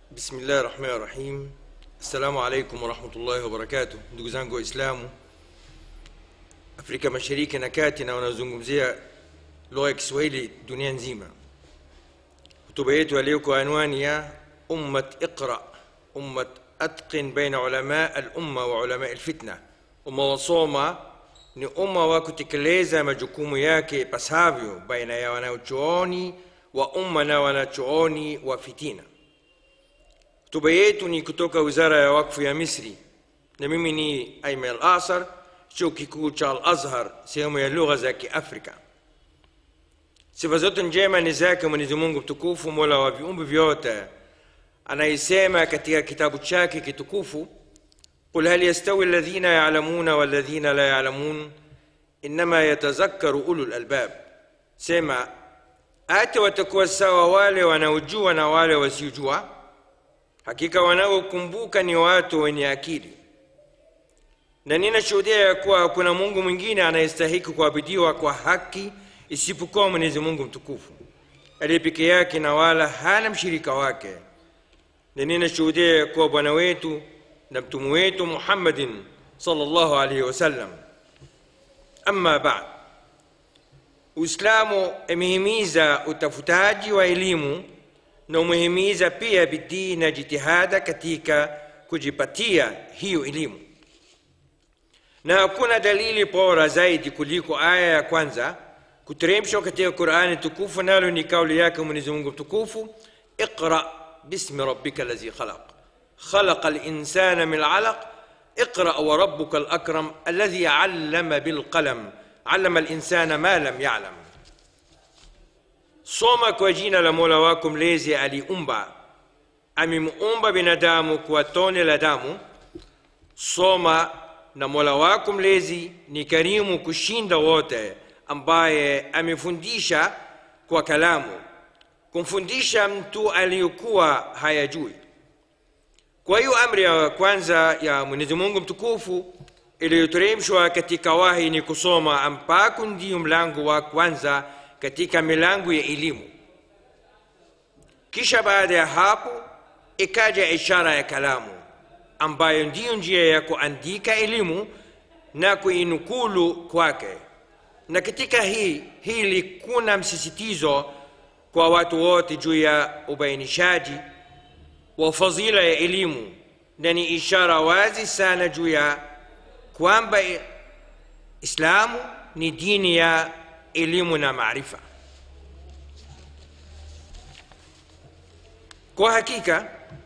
Bismillahi rahmani rahim. Assalamu alaikum warahmatullahi wabarakatuh. Ndugu zangu Waislamu Afrika Mashariki na Kati na wanaozungumzia lugha ya Kiswahili dunia nzima, hotuba yetu ya leo kwa anwani ya ummat iqra, ummat atqin baina ulama al-umma wa ulama al-fitna. Umma wasoma ni umma wa kutekeleza majukumu yake pasavyo baina ya wanachuoni wa umma na wanachuoni wa fitina. Hotuba yetu ni kutoka Wizara ya Wakfu ya Misri, na mimi ni Aiman Al-Asar, chuo kikuu cha Al-Azhar, sehemu ya lugha za Kiafrika. Sifa zote njema ni zake Mwenyezi Mungu mtukufu, mola wa viumbe vyote, anayesema katika kitabu chake kitukufu, qul hal yastawi alladhina ya'lamuna walladhina la ya'lamun innama yatazakkaru ulul albab, sema hata watakuwa sawa wale wanaojua na wale wasiojua hakika wanaokumbuka ni watu wenye akili. Na ninashuhudia ya kuwa hakuna Mungu mwingine anayestahiki kuabudiwa kwa haki isipokuwa Mwenyezi Mungu mtukufu aliye peke yake na wala hana mshirika wake. Na ninashuhudia ya kuwa bwana wetu na mtume wetu Muhammadin sallallahu alaihi wasallam. Amma baad, Uislamu imehimiza utafutaji wa elimu na umehimiza pia bidii na jitihada katika kujipatia hiyo elimu, na hakuna dalili bora zaidi kuliko aya ya kwanza kuteremshwa katika Qur'ani tukufu, nalo ni kauli yake Mwenyezi Mungu mtukufu, iqra bismi rabbika allazi khalaq khalaqa al-insana min 'alaq iqra wa rabbuka al-akram alladhi 'allama bil qalam 'allama al-insana ma lam ya'lam Soma kwa jina la Mola wako mlezi aliumba, amemuumba binadamu kwa tone la damu. Soma na Mola wako mlezi ni karimu kushinda wote, ambaye amefundisha kwa kalamu, kumfundisha mtu aliyokuwa hayajui. Kwa hiyo amri ya kwanza ya Mwenyezi Mungu mtukufu iliyoteremshwa katika wahi ni kusoma, ambako ndiyo mlango wa kwanza katika milango ya elimu. Kisha baada ya hapo ikaja ishara ya kalamu, ambayo ndiyo njia ya kuandika elimu na kuinukulu kwake. Na katika hii hili kuna msisitizo kwa watu wote juu ya ubainishaji wa fadhila ya elimu, na ni ishara wazi sana juu ya kwamba Islamu ni dini ya elimu na maarifa. Kwa hakika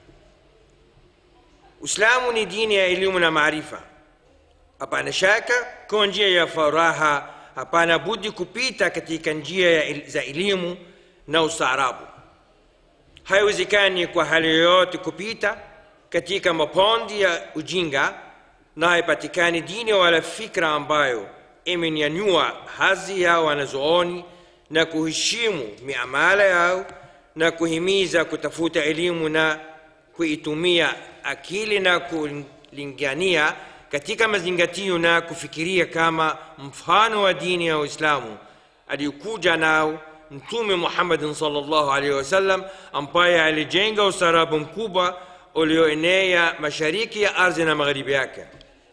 Uislamu ni dini ya elimu na maarifa, hapana shaka. Kwa njia ya faraha, hapana budi kupita katika njia ya za elimu na ustaarabu. Haiwezekani kwa hali yoyote kupita katika mapondi ya ujinga, na haipatikani dini wala fikra ambayo imenyanyua hadhi ya wanazuoni na kuheshimu miamala yao na kuhimiza kutafuta elimu na kuitumia akili na kulingania katika mazingatio na kufikiria kama mfano wa dini ya Uislamu aliyokuja nao Mtume Muhammadin sallallahu alaihi wasallam, ambaye alijenga ustaarabu mkubwa ulioenea mashariki ya ardhi na magharibi yake.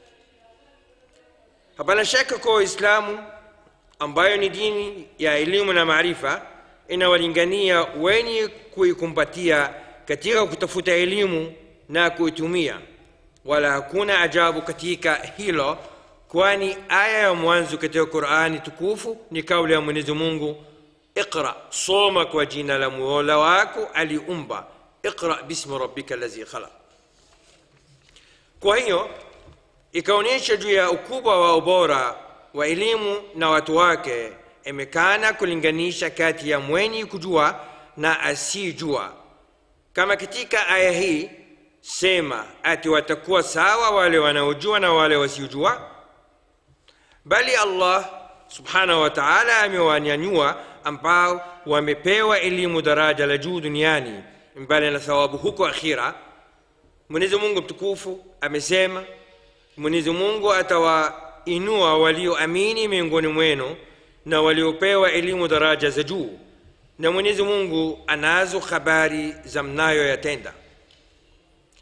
Hapana shaka kwa Uislamu ambayo ni dini ya elimu na maarifa inawalingania wenye kuikumbatia katika kutafuta elimu na kuitumia, wala hakuna ajabu katika hilo, kwani aya ya mwanzo katika Qur'ani tukufu ni kauli ya Mwenyezi Mungu, iqra, soma kwa jina la Mola wako aliumba, iqra bismi rabbika allazi khalaq. Kwa hiyo ikaonyesha juu ya ukubwa wa ubora wa elimu na watu wake, imekana kulinganisha kati ya mwenye kujua na asiyejua, kama katika aya hii sema ati watakuwa sawa wale wanaojua na wale wasiojua, bali Allah subhanahu wa ta'ala amewanyanyua ambao wamepewa elimu daraja la juu duniani, mbali na thawabu huko akhira. Mwenyezi Mungu mtukufu amesema Mwenyezi Mungu atawainua walioamini miongoni mwenu na waliopewa elimu daraja za juu, na Mwenyezi Mungu anazo habari za mnayoyatenda.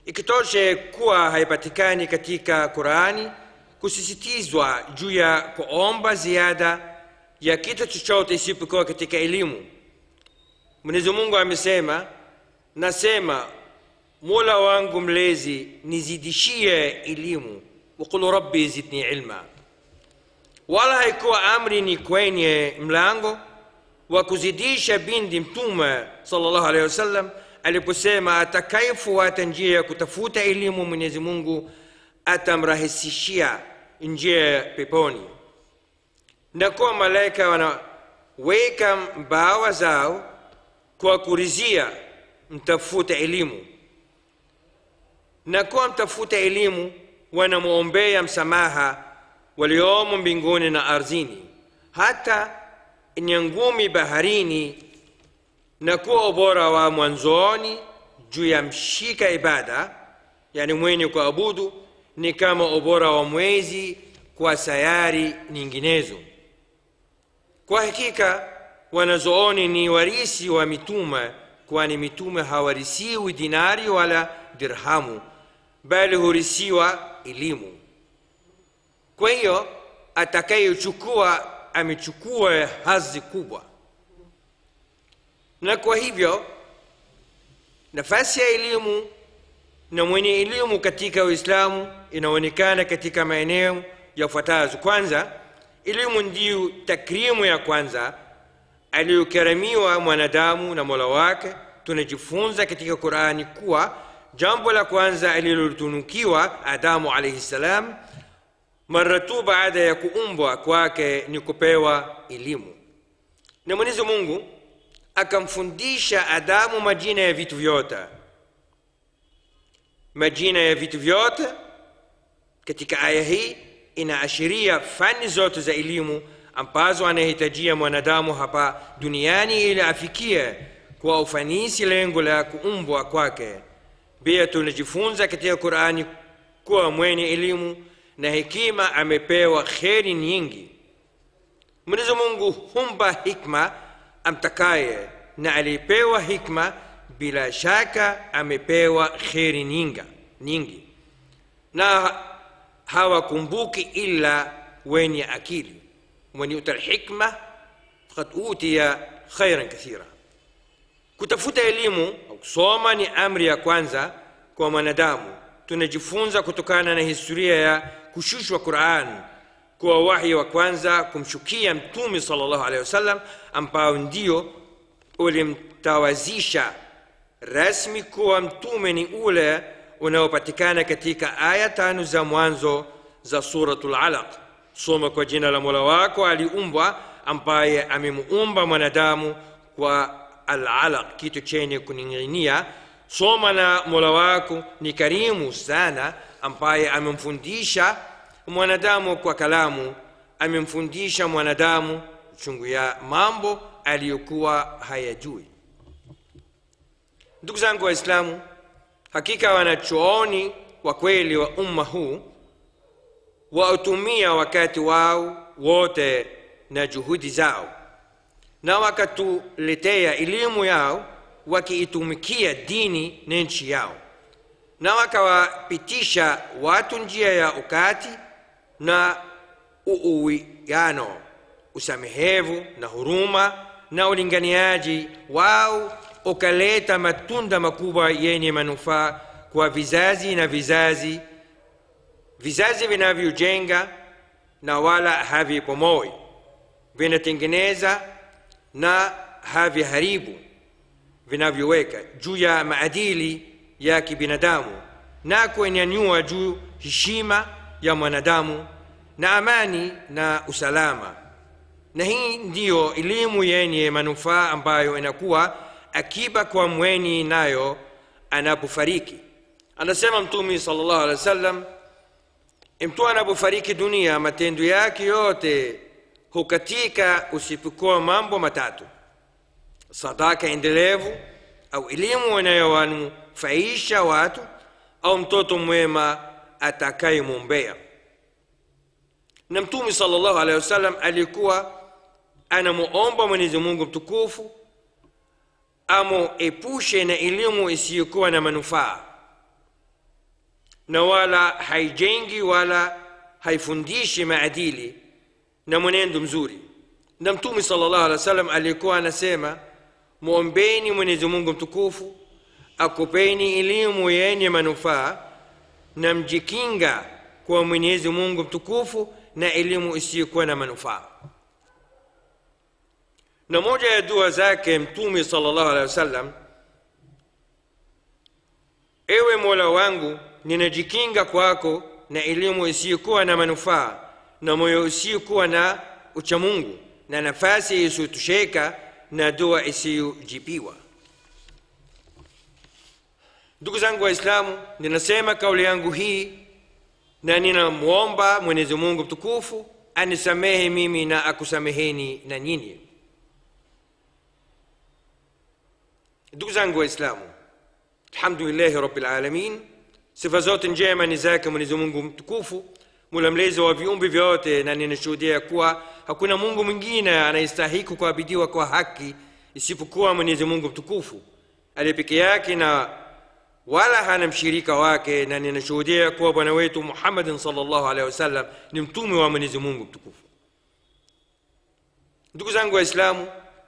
ikitoshe kuwa haipatikani katika qurani kusisitizwa juu ya kuomba ziada ya kitu chochote isipokuwa katika elimu mwenyezi mungu amesema nasema mola wangu mlezi nizidishie elimu waqul rabbi zidni ilma wala haikuwa amri ni kwenye mlango wa kuzidisha bindi mtume sallallahu alaihi wasallam aliposema atakayefuata njia ya kutafuta elimu mwenyezi mungu atamrahisishia njia ya peponi na kuwa malaika wanaweka mbawa zao kwa kurizia mtafuta elimu na kuwa mtafuta elimu wanamwombea msamaha waliomo mbinguni na ardhini hata nyangumi baharini na kuwa ubora wa mwanzoni juu ya mshika ibada yani mwenye kuabudu ni kama ubora wa mwezi kwa sayari nyinginezo kwa hakika wanazooni ni warisi wa mitume kwani mitume hawarisiwi dinari wala dirhamu bali hurisiwa elimu kwa hiyo atakayechukua amechukua hazi kubwa na kwa hivyo nafasi ya elimu na mwenye elimu katika uislamu inaonekana katika maeneo yafuatazo kwanza elimu ndiyo takrimu ya kwanza aliyokaramiwa mwanadamu na mola wake tunajifunza katika qurani kuwa jambo la kwanza alilotunukiwa adamu alaihi ssalam mara tu baada ya kuumbwa kwake ni kupewa elimu na mwenyezi mungu akamfundisha adamu majina ya vitu vyote majina ya vitu vyote katika aya hii inaashiria fani zote za elimu ambazo anahitajia mwanadamu hapa duniani ili afikie kwa ufanisi lengo la kuumbwa kwake pia tunajifunza katika qurani kuwa mwenye elimu na hekima amepewa kheri nyingi mwenyezi mungu humpa hikma amtakaye na alipewa hikma bila shaka amepewa kheri nyinga nyingi na hawakumbuki ila wenye akili ومن يؤتى الحكمة فقد أوتي خيرا كثيرا kutafuta elimu au kusoma ni amri ya kwanza kwa mwanadamu tunajifunza kutokana na historia ya kushushwa quran kuwa wahi wa kwanza kumshukia mtume salllahu alehi wasallam ambao ndio ulimtawazisha rasmi kuwa mtume ni ule unaopatikana katika aya tano za mwanzo za suratul alaq soma kwa jina la mola wako aliumbwa ambaye amemuumba mwanadamu kwa alalaq kitu chenye kuning'inia soma na mola wako ni karimu sana ambaye amemfundisha mwanadamu kwa kalamu amemfundisha mwanadamu chungu ya mambo aliyokuwa hayajui ndugu zangu waislamu hakika wanachuoni wa kweli wa umma huu wautumia wakati wao wote na juhudi zao na wakatuletea elimu yao wakiitumikia dini na nchi yao na wakawapitisha watu njia ya ukati na uuwiano usamehevu na huruma na ulinganiaji wao ukaleta matunda makubwa yenye manufaa kwa vizazi na vizazi vizazi vinavyojenga na wala havipomoi vinatengeneza na haviharibu vinavyoweka juu ya maadili ya kibinadamu na kuenyanyua juu heshima ya mwanadamu na amani na usalama na hii ndiyo elimu yenye manufaa ambayo inakuwa akiba kwa mweni nayo anapofariki anasema mtume sallallahu alaihi wasallam mtu anapofariki dunia matendo yake yote hukatika usipokuwa mambo matatu sadaka endelevu au elimu inayowanufaisha watu au mtoto mwema atakayemwombea na mtume sallallahu alaihi wasallam alikuwa anamuomba mwenyezi mungu mtukufu amuepushe na elimu isiyokuwa na manufaa na wala haijengi wala haifundishi maadili na mwenendo mzuri na mtume sallallahu alaihi wasallam alikuwa anasema mwombeni mwenyezi mungu mtukufu akupeni elimu yenye manufaa na mjikinga kwa mwenyezi mungu mtukufu na elimu isiyokuwa na manufaa na moja ya dua zake mtume sallallahu alaihi wasallam ewe mola wangu ninajikinga kwako na elimu isiyokuwa na manufaa na moyo usiokuwa na uchamungu na nafasi isiyotosheka na dua isiyojibiwa ndugu zangu waislamu ninasema kauli yangu hii na ninamwomba mwenyezi mungu mtukufu anisamehe mimi na akusameheni na nyinyi ndugu zangu waislamu alhamdulillahi rabbil alamin sifa zote njema ni zake mwenyezi mungu mtukufu mula mlezi wa viumbe vyote na ninashuhudia kuwa hakuna mungu mwingine anayestahiki kuabidiwa kwa haki isipokuwa mwenyezi mungu mtukufu aliye peke yake na wala hana mshirika wake na ninashuhudia kuwa bwana wetu muhammadin salllahu alehi wasallam ni mtume wa mwenyezi mungu mtukufu ndugu zangu waislamu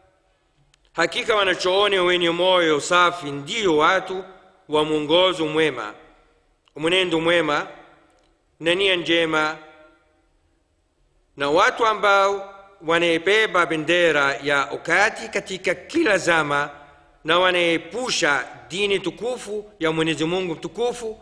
hakika wanachooni wenye moyo safi ndiyo watu wa mwongozo mwema mwenendo mwema na nia njema na watu ambao wanaebeba bendera ya ukati katika kila zama na wanaepusha dini tukufu ya mwenyezi mungu mtukufu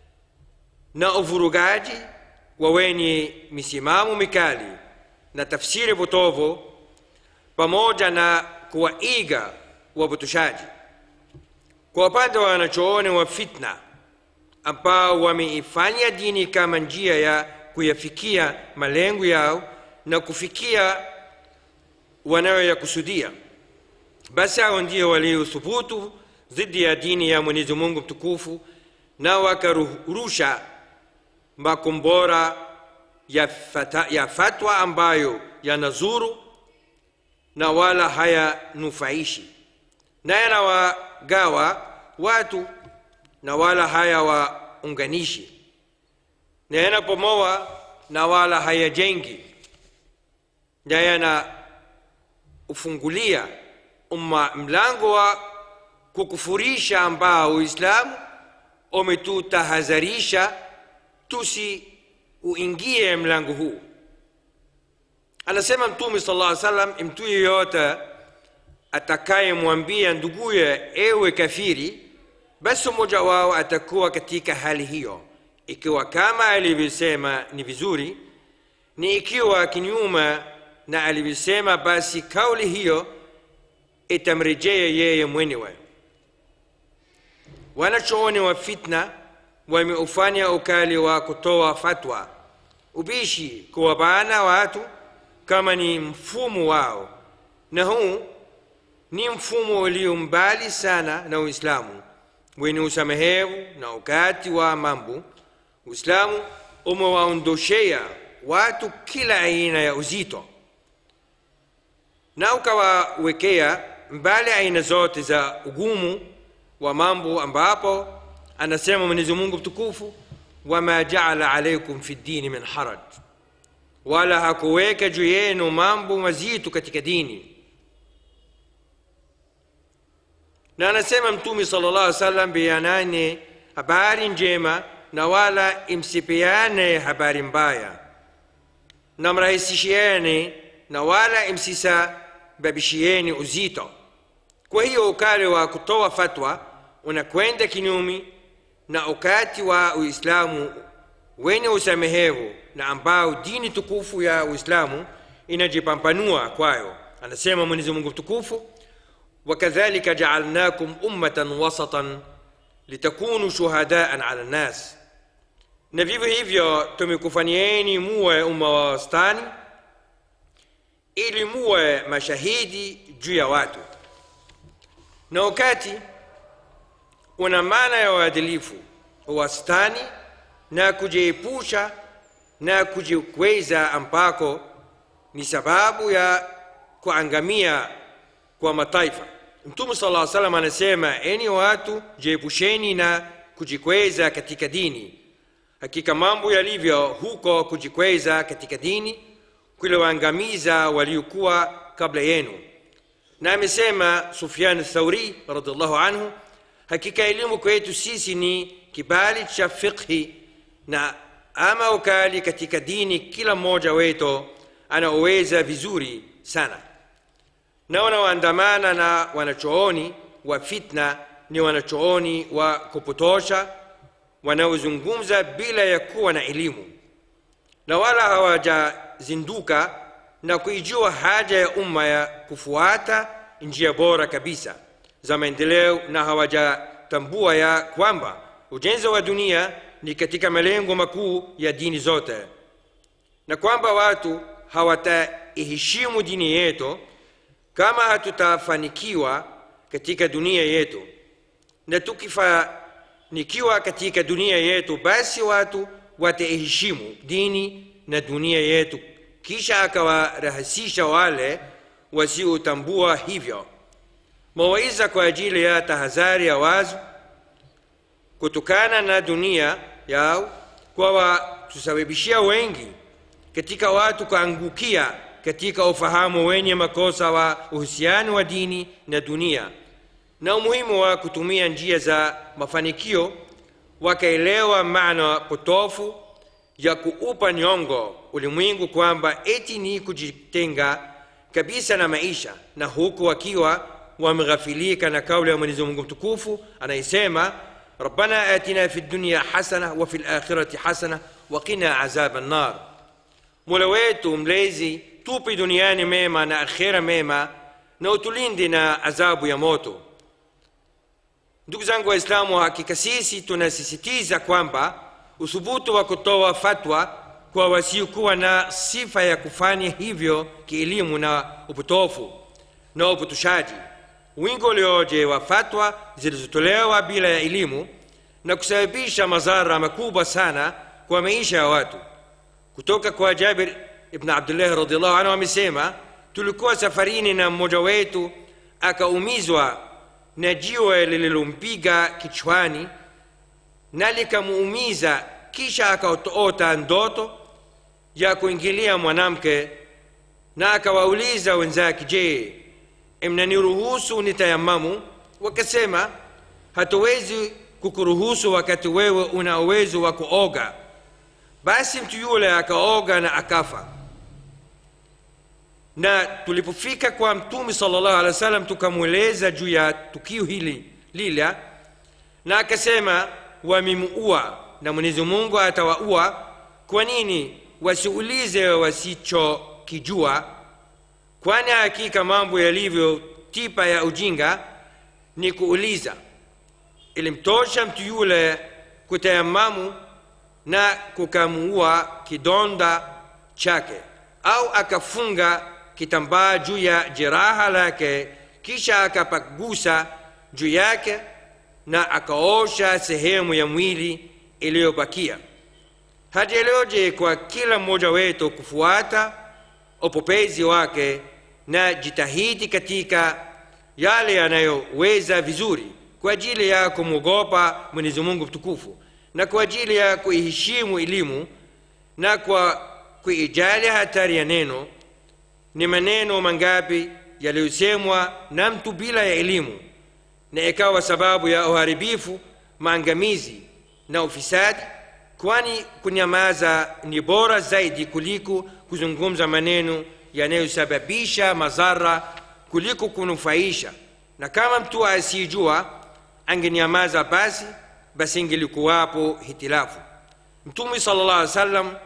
na uvurugaji wa wenye misimamo mikali na tafsiri potovu pamoja na kuwaiga wapotoshaji kwa upande wa wanachooni wa fitna ambao wameifanya dini kama njia ya kuyafikia malengo yao na kufikia wanayoyakusudia basi hao ndio waliothubutu dhidi ya dini ya mwenyezi mungu mtukufu na wakarusha makombora ya, fata, ya fatwa ambayo yanazuru na wala hayanufaishi na yanawagawa watu na wala hayawaunganishi na yanapomoa na wala hayajengi na yanaufungulia umma mlango wa kukufurisha ambao uislamu umetutahadharisha tusi uingie mlango huu anasema mtume sala lla salam mtu yeyote atakayemwambia nduguye ewe kafiri basi mmoja wao atakuwa katika hali hiyo ikiwa kama alivyosema ni vizuri ni ikiwa kinyuma na alivyosema basi kauli hiyo itamrejea yeye mwenyewe wanachooni wa fitna wameufanya ukali wa kutoa fatwa ubishi kuwabana watu kama ni mfumo wao na huu ni mfumo ulio mbali sana na uislamu wenye usamehevu na ukati wa mambo uislamu umewaondoshea watu kila aina ya uzito na ukawawekea mbali aina zote za ugumu wa mambo ambapo anasema mwenyezi mungu mtukufu wama jaala alaikum fi ddini min haraj wala hakuweka juu yenu mambo mazito katika dini na anasema mtume sala llah salam beanane habari njema na wala imsipeane habari mbaya na mrahisishiane na wala imsisababishieni uzito kwa hiyo ukali wa kutoa fatwa unakwenda kinyumi na ukati wa uislamu wenye usamehevu na ambao dini tukufu ya uislamu inajipambanua kwayo anasema mwenyezi mungu mtukufu وكذلك جعلناكم أمة وسطا لتكونوا شهداء على الناس na vivyo hivyo tumekufanyieni muwe umma wa wastani ili muwe mashahidi juu ya watu na wakati una maana ya uadilifu wastani na kujiepusha na kujikweza ambako ni sababu ya kuangamia kwa mataifa mtume sala lla salam anasema eni watu jiepusheni na kujikweza katika dini hakika mambo yalivyo huko kujikweza katika dini kuliwaangamiza waliokuwa kabla yenu na amesema sufyan thauri radiallahu anhu hakika elimu kwetu sisi ni kibali cha fiqhi na ama ukali katika dini kila mmoja wetu anaoweza vizuri sana na wanaoandamana na wanachooni wa fitna ni wanachooni wa kupotosha wanaozungumza bila ya kuwa na elimu na wala hawajazinduka na kuijua haja ya umma ya kufuata njia bora kabisa za maendeleo na hawajatambua ya kwamba ujenzi wa dunia ni katika malengo makuu ya dini zote na kwamba watu hawataiheshimu dini yetu kama hatutafanikiwa katika dunia yetu na tukifanikiwa katika dunia yetu basi watu wataiheshimu dini na dunia yetu kisha akawarahisisha wale wasiotambua hivyo mawaiza kwa ajili ya tahadhari ya wazi kutokana na dunia yao kwa watusababishia wengi katika watu kuangukia katika ufahamu wenye makosa wa uhusiano wa dini na dunia na umuhimu wa kutumia njia za mafanikio wakaelewa maana potofu ya kuupa nyongo ulimwengu kwamba eti ni kujitenga kabisa na maisha na huku wakiwa wameghafilika na kauli ya mwenyezi mungu mtukufu anayesema ربنا آتنا في الدنيا حسنة وفي الآخرة حسنة وقنا عذاب النار mola wetu mlezi tupe duniani mema na akhera mema na utulinde na adhabu ya moto ndugu zangu waislamu hakika sisi tunasisitiza kwamba uthubutu wa kutoa fatwa kwa wasiokuwa na sifa ya kufanya hivyo kielimu na upotofu na upotoshaji wingi ulioje wa fatwa zilizotolewa bila ya elimu na kusababisha madhara makubwa sana kwa maisha ya watu kutoka kwa jabir ibn abdullah radiallahu anhu amesema tulikuwa safarini na mmoja wetu akaumizwa na jiwe lililompiga kichwani na likamuumiza kisha akaota ndoto ya kuingilia mwanamke na akawauliza wenzake je mnaniruhusu nitayamamu wakasema hatuwezi kukuruhusu wakati wewe una uwezo wa kuoga basi mtu yule akaoga na akafa na tulipofika kwa mtume salllahu alehi wa sallam tukamweleza juu ya tukio hili lila na akasema wamemuua na mwenyezi mungu atawaua kwa nini wasiulize wasichokijua kwani hakika mambo yalivyo tipa ya ujinga ni kuuliza ilimtosha mtu yule kutayamamu na kukamuua kidonda chake au akafunga kitambaa juu ya jeraha lake kisha akapagusa juu yake na akaosha sehemu ya mwili iliyobakia hatieleoje kwa kila mmoja wetu kufuata upopezi wake na jitahidi katika yale yanayoweza vizuri kwa ajili ya kumwogopa mwenyezi mungu mtukufu na kwa ajili ya kuiheshimu elimu na kwa kuijali hatari ya neno ni maneno mangapi yaliyosemwa na mtu bila ya elimu na ikawa sababu ya uharibifu maangamizi na ufisadi kwani kunyamaza ni bora zaidi kuliko kuzungumza maneno yanayosababisha madhara kuliko kunufaisha na kama mtu asiyejua angenyamaza basi basi ingelikuwapo hitilafu mtume sala llah alih wasallam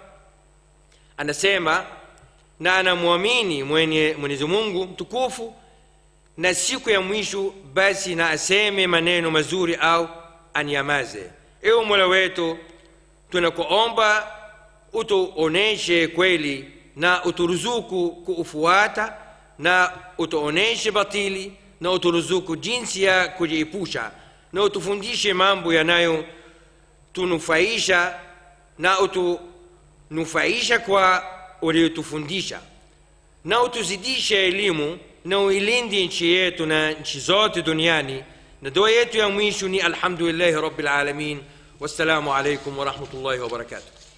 anasema na anamwamini mwenye mwenyezi mungu mtukufu na siku ya mwisho basi na aseme maneno mazuri au anyamaze ewe mola wetu tunakuomba utuoneshe kweli na uturuzuku kuufuata na utuoneshe batili na uturuzuku jinsi ya kujiepusha na utufundishe mambo yanayotunufaisha na utunufaisha kwa uliotufundisha na utuzidishe elimu na uilinde nchi yetu na nchi zote duniani na dua yetu ya mwisho ni alhamdulillahi rabbil alamin wassalamu alaikum warahmatullahi wabarakatuh